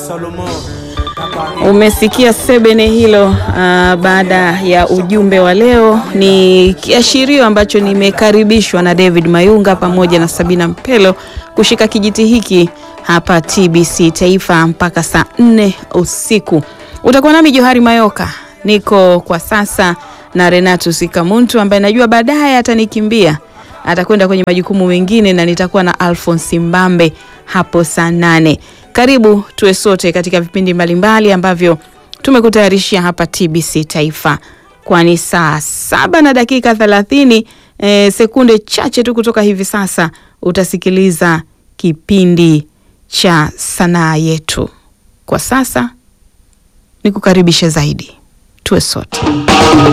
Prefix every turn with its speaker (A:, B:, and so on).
A: Umesikia sebene hilo. Uh, baada ya ujumbe wa leo, ni kiashirio ambacho nimekaribishwa na David Mayunga pamoja na Sabina Mpelo kushika kijiti hiki hapa TBC Taifa mpaka saa nne usiku. Utakuwa nami Johari Mayoka, niko kwa sasa na Renato Sikamuntu ambaye najua baadaye atanikimbia atakwenda kwenye majukumu mengine na nitakuwa na Alphonse Mbambe hapo saa nane. Karibu tuwe sote katika vipindi mbalimbali ambavyo tumekutayarishia hapa TBC Taifa, kwani saa saba na dakika thelathini e, sekunde chache tu kutoka hivi sasa utasikiliza kipindi cha sanaa yetu. Kwa sasa nikukaribishe zaidi, tuwe sote.